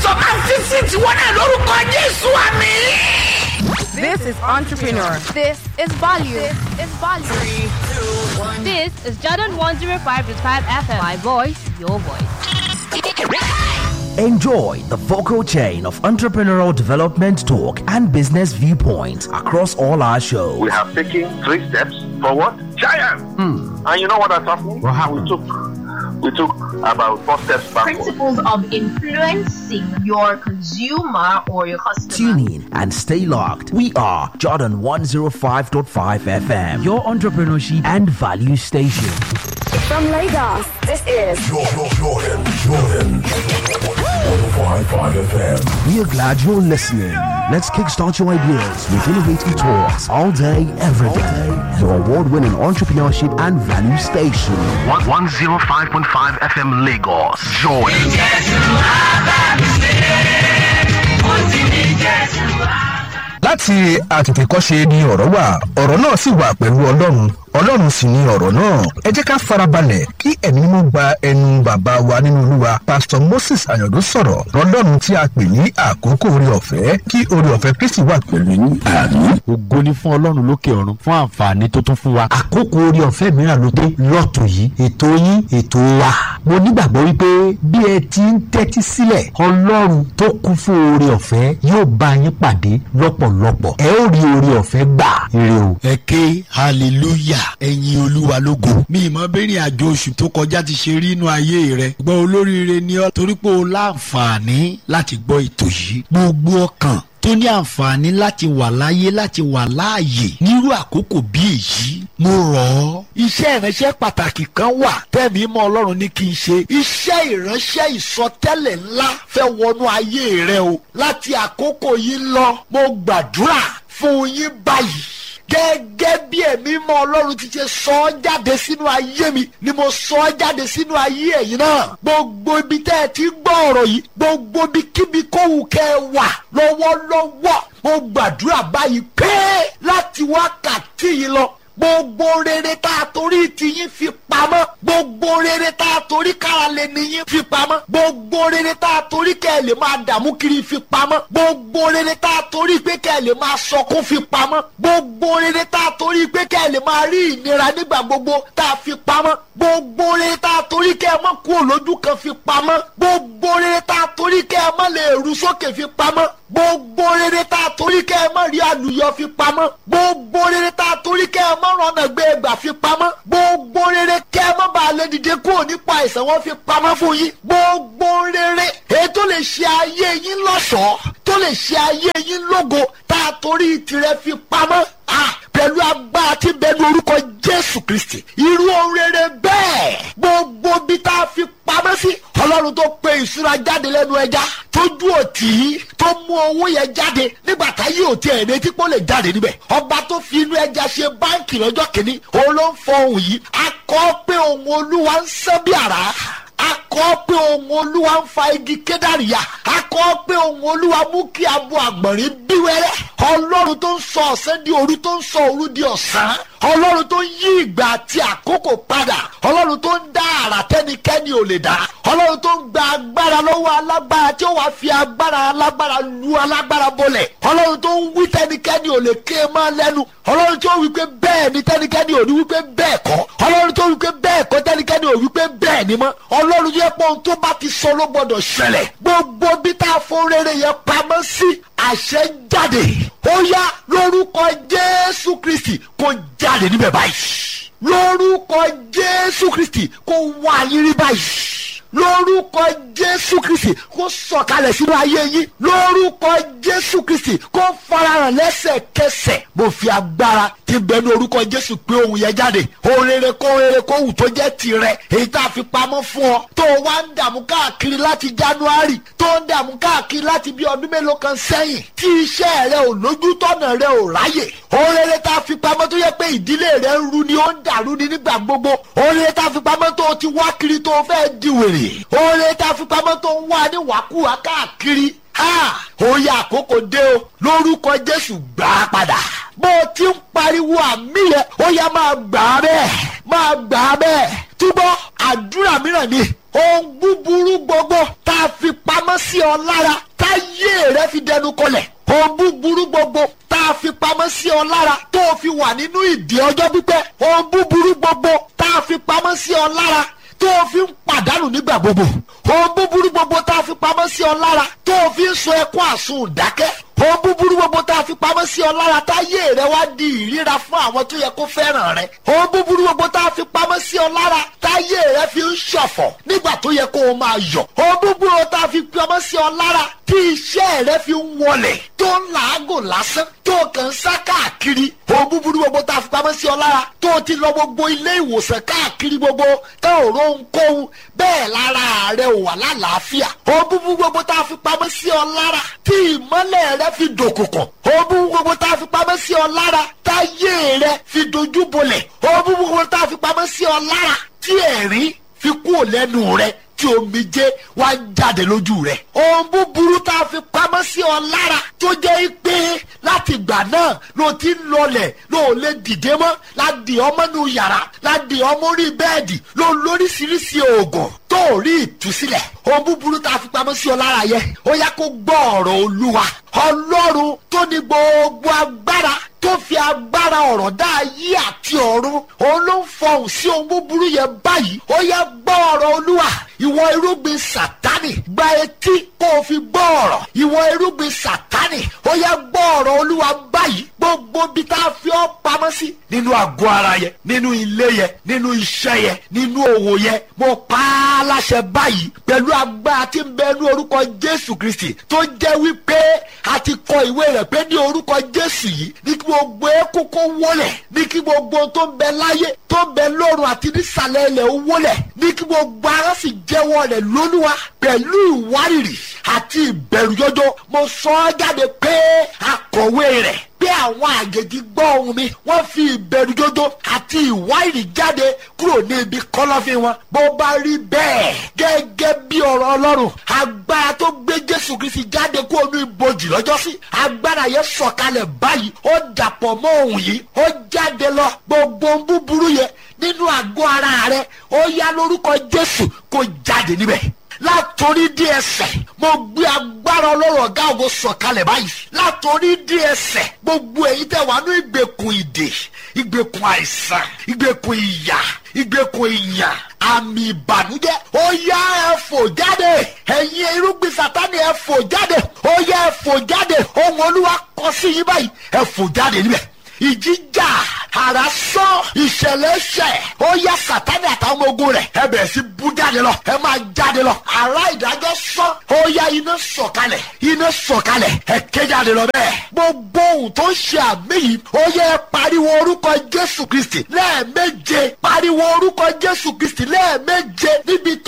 sọ máa fi sí tiwọn náà lórúkọ jésù àmì. This is Entrepreneur. This is value. This is value. This is Jordan 105.5 FM. My voice, your voice. Enjoy the vocal chain of entrepreneurial development talk and business viewpoints across all our shows. we have taken three steps forward. Giant! And you know what has happened? What happened? We took we took about four steps backward. principles of influencing your consumer or your customer. Tune in and stay locked. We are Jordan 105.5 FM, your entrepreneurship and value station. From Lagos, this is Jordan, Jordan, Jordan. 105.5 FM. We are glad you're listening. Let's kickstart your ideas with innovative talks all day, every day. Your award winning entrepreneurship and value station. 105.5 FM Lagos. Jordan. láti àtètèkọ́ṣe ni ọ̀rọ̀ wà ọ̀rọ̀ náà sì wà pẹ̀lú ọlọ́run ọlọ́run sì ni ọ̀rọ̀ náà ẹ jẹ́ ká farabalẹ̀ kí ẹ̀mí mímọ́ gba ẹnu bàbá wa nínú olúwa pásítọ̀ moses ayọ̀dún sọ̀rọ̀ ọlọ́run tí a pè ní àkókò orí ọ̀fẹ́ kí orí ọ̀fẹ́ kristi wà pẹ̀lú yín àmín. ògo ni fún ọlọ́run lókè ọ̀run fún àǹfààní tó tún fún wa. àkókò orí ọ̀fẹ́ mìíràn ló dé lọ́tọ̀ yìí ètò yín ètò wa. mo nígbàgbọ́ wípé bí ẹ ti ń tẹ́tí sílẹ̀ ọlọ́run tó kún fún oore ọ̀fẹ́ yóò bá yín pàdé lọ́pọ̀lọpọ̀ ẹ ó rí oore ọ̀fẹ́ gbà ire o. ẹ ké hallelujah ẹ̀yin olúwa lógo mi ìmọ̀ bẹ́rìn àjò oṣù tó kọjá ti ṣe rí inú ayé rẹ gbọ́ olóríire ni ọ́ torí pé o láǹfààní láti gbọ́ ètò yìí gbogbo ọkàn tó ní àǹfààní láti wà láyé láti wà láàyè nírú àkókò bí èyí mo rọ̀ ọ́. iṣẹ́ ìránṣẹ́ pàtàkì kan wà tẹ́mi mọ́ ọlọ́run ní kí n ṣe iṣẹ́ ìránṣẹ́ ìsọtẹ́lẹ̀ ńlá fẹ́ wọnú ayé rẹ o láti àkókò yìí lọ mo gbàdúrà fún yín báyìí gẹ́gẹ́ bí ẹ̀mí mọ́ ọlọ́run ti ṣe sọ ọ́ jáde sínú ayé mi ni mo sọ ọ́ jáde sínú ayé ẹ̀yin náà gbogbo ibi tẹ́ ẹ ti gbọ́ ọ̀rọ̀ yìí gbogbo ibi kíbi kóhù kẹ́ ẹ wà lọ́wọ́lọ́wọ́ mo gbàdúrà báyìí pé láti wákàtí yìí lọ gbogbo rere tá a torí tiyín fi pamọ́ gbogbo rere tá a torí kára lè níyín fi pamọ́ gbogbo rere tá a torí kẹ́ ẹ lè máa dààmú kiri fi pamọ́ gbogbo rere tá a torí pé kẹ́ ẹ lè máa sọkún fi pamọ́ gbogbo rere tá a torí pé kẹ́ ẹ lè máa rí ìnira nígbà gbogbo tá a fi pamọ́ gbogbo rere tá a torí kẹ́ ẹ mọ́ kú olójú kan fi pamọ́ gbogbo rere tá a torí kẹ́ ẹ mọ́ lè rú sókè fi pamọ́ gbogbo rere tá a torí kẹ́ ẹ mọ́ rí àlùyọ fi pamọ́ gbogbo rere tá a torí kẹ́ ẹ mọ́ rọ̀nà gbé ẹgbà fi pamọ́ gbogbo rere kẹ́ ẹ mọ́ bá a lè dìde kúrò nípa àìsàn wọn fi pamọ́ fún yín gbogbo rere èyí tó lè ṣe ayé yín lọ́ṣọ̀ọ́ tó lè ṣe ayé yín lógo tá a torí tirẹ̀ fi pamọ́ ah pẹ̀lú agbára tí bẹ́ẹ̀ ní orúkọ jésù kristi irú ohun rere bẹ́ẹ̀ gbogbo bí tá a fi pamọ́ sí ọlọ́run tó pe ìṣúra jáde lẹ́nu ẹja tójú òtí tó mú owó yẹn jáde nígbà táyé òtí ẹ̀ retí pé ó lè jáde níbẹ̀ ọba tó fi inú ẹja ṣe báǹkì lọ́jọ́ kìíní òun ló ń fọ ohun yìí akọ́ pé ohun olúwa ń sán bí àrá akọ́ pé ohun olúwa ń fa igi kédàríyà akọ́ pé ohun olúwa mú kí abo àgbọ̀nrín bí wẹ́rẹ́ ọlọ́run tó ń sọ ọ̀sán di òru tó ń sọ òru di ọ̀sán ọlọ́run tó ń yí ìgbà àti àkókò padà ọlọ́run tó ń dá àrà tẹ́nikẹ́ni ò lè dá ọlọ́run tó ń gba agbára lọ́wọ́ alágbára tí ó wàá fi agbára alágbára lu alágbára bolẹ̀ ọlọ́run tó ń wí tẹ́nikẹ́ni ò lè ké máa lẹ́nu ọlọ́run tó wí pé bẹ́ẹ̀ ni tẹ́nikẹ́ni ò ní wí pé bẹ́ẹ̀ kọ́ ọlọ́run tó wí pé bẹ́ẹ̀ kọ́ tẹ́nikẹ́ni ò wí pé bẹ́ẹ̀ ni mọ́ ọlọ́run yẹ pé ohun tó bá ti sọ ló gbọdọ̀ ṣẹlẹ̀ gbogbo bí tá a fún rere yẹn pamọ́ sí àṣẹ jáde ó yá lórúkọ jésù kristi kó jáde níbẹ̀ báyìí lórúkọ jésù kristi kó wá yín rí báyìí lórúkọ jésù kristi kó sọ̀kalẹ̀ sínú ayé yín lórúkọ jésù kristi kó farahàn lẹ́sẹ̀kẹsẹ̀ mo fi agbára ti bẹnu orúkọ jésù pé ohun yẹn jáde ohun rere kó rere kó wù tó jẹ́ tirẹ̀ èyí tá a fi pamọ́ fún ọ tó o wá ń dààmú káàkiri láti january tó ń dààmú káàkiri láti bí ọdún mélòó kan sẹ́yìn tí iṣẹ́ rẹ ò lójútọ́nà rẹ ò ráyè ohun rere tá a fi pamọ́ tó yẹ pé ìdílé rẹ ń ru ni ó ń dàrú ni nígbà gbogbo ohun rere tá a fi pamọ́ tó o ti wá kiri tó o fẹ́ di wèrè ohun rere tá a fi pamọ́ tó ń wá ní wàkúwà káàkiri òye àkókò dé o lórúkọ jésù gbà á padà bó o ti ń pariwo àmì yẹn ó yá máa gbà á bẹ́ẹ̀ máa gbà á bẹ́ẹ̀ túbọ̀ àdúrà mìíràn ni ohun búburú gbogbo tá a fi pamọ́ sí ọ lára táyé rẹ fi dẹnu kọlẹ̀ ohun búburú gbogbo tá a fi pamọ́ sí ọ lára tó o fi wà nínú ìdí ọjọ́ pípẹ́ ohun búburú gbogbo tá a fi pamọ́ sí ọ lára tó o fi ń pàdánù nígbà gbogbo ohun búburú gbogbo tá a fi pamọ́ sí ọ lára tó o fi ń sọ ẹkún àsun dákẹ́ ohun búburú gbogbo tá a fi pamọ́ sí ọ lára táyé rẹ wá di ìríra fún àwọn tó yẹ kó fẹ́ràn rẹ ohun búburú gbogbo tá a fi pamọ́ sí ọ lára táyé rẹ fi ń ṣọ̀fọ̀ nígbà tó yẹ kó o máa yọ̀ ohun búburú tá a fi pamọ́ sí ọ lára tí iṣẹ́ rẹ fi ń wọlẹ̀ tó ń làágùn lásán tó kàn ń sá káàkiri ohun búburú gbogbo tá a fi pamọ́ sí ọ lára tó o ti lọ gbogbo ilé ìwòsàn káàkiri gbogbo tó o rò ń kóhun bẹ́ẹ̀ lára rẹ ò wà lálàáfíà ohun búburú gbogbo tá a fi pamọ́ sí ọ lára tí ìmọ́lẹ̀ rẹ fi dòkùnkùn ohun búburú gbogbo tá a fi pamọ́ sí ọ lára táyé rẹ fi dojú bolẹ̀ ohun búburú gbogbo tá a fi pamọ́ sí ọ lára tí ẹ̀rín fi kúrò lẹ́nu rẹ tí omijé wá ń jáde lójú rẹ. ohun búburú tá a fi pamọ́ sí ọ lára tó jẹ́ pé láti ìgbà náà ló ti ń lọlẹ̀ ló lè dìde mọ́ láti ọmọ nù yàrá láti ọmọ orí bẹ́ẹ̀dì ló lóríṣiríṣi oògùn tó rí ìtúsílẹ̀. ohun búburú tá a fi pamọ́ sí ọ lára yẹ ó yá kó gbọ́ ọ̀rọ̀ olúwa ọlọ́run tó ní gbogbo agbára tó fi agbára ọ̀rọ̀ dá ayé àti ọ̀run òun ló ń fọhùn sí ohun búburú yẹn báyìí ó yá gbọ́ ọ̀rọ̀ olúwa ìwọ irúgbìn sàtánì gba etí kó o fi gbọ́ ọ̀rọ̀ ìwọ irúgbìn sàtánì ó yá gbọ́ ọ̀rọ̀ olúwa báyìí gbogbo bí tá a fi ọ́ pamọ́ sí nínú àgọ́ ara yẹn nínú ilé yẹn nínú iṣẹ́ yẹn nínú òwò yẹn mo pa á láṣẹ báyìí pẹ̀lú agbára tí ń bẹ ní orúkọ jésù kristi tó jẹ́ wípé a ti kọ ìwé rẹ̀ pé ní orúkọ jésù yìí ní kí gbogbo eékún kó wólẹ̀ ní kí gbogbo tó ń bẹ láyé tó ń bẹ lọ́run àti nísàlẹ̀ ilẹ̀ ó wólẹ̀ ní kí gbogbo ara sì jẹ́wọ́ rẹ̀ lólúwa pẹ̀lú ìwárìrì àti ìbẹ̀rù jọjọ mo sọ ọ́ jáde pé akọ̀wé rẹ̀ pé àwọn àjèjì gbọ́ ohun mi wọ́n fi ìbẹ̀rù jọjọ àti ìwárìrì jáde kúrò ní ibi kọ́lọ́fín wọn bó bá rí bẹ́ẹ̀ gẹ́gẹ́ bí ọ̀rọ̀ ọlọ́run agbára tó gbé jésù kristi jáde kó omi ibojì lọ́jọ́sí agbára yẹn sọ̀kalẹ̀ báyìí ó dàpọ̀ mọ́ ohun yìí ó jáde lọ gbogbo ohun búburú yẹn nínú àgọ́ ara rẹ ó yá lórúkọ jésù kó jáde níbẹ̀ látòrí dí ẹsẹ̀ mo gbé agbára ọlọ́run ọ̀gá ògo sọ̀kalẹ̀ báyìí látòrí dí ẹsẹ̀ gbogbo èyí tẹ̀ wá ní ìgbèkùn ìdè ìgbèkùn àìsàn ìgbèkùn ìyà ìgbèkùn ìyà àmì ìbànújẹ́ ó yá ẹ fò jáde ẹ̀yin irúgbìn sátani ẹ fò jáde ó yá ẹ fò jáde ohun olúwa kọ sí yín báyìí ẹ fò jáde níbẹ̀ ìjíjà àrà sọ ìṣẹ̀lẹ̀ ṣẹ̀ ó yá sátani àtàwọn ọmọ ogun rẹ̀ ẹ bẹ̀rẹ̀ sí bú jáde lọ ẹ máa jáde lọ àrà ìdájọ́ sọ ó yá iná sọ̀kalẹ̀ iná sọ̀kalẹ̀ ẹ ké jáde lọ bẹ́ẹ̀ gbogbo ohun tó ń ṣe àmì yìí ó yẹ pariwo orúkọ jésù kristi lẹ́ẹ̀méje pariwo orúkọ jésù kristi lẹ́ẹ̀méje níbi tó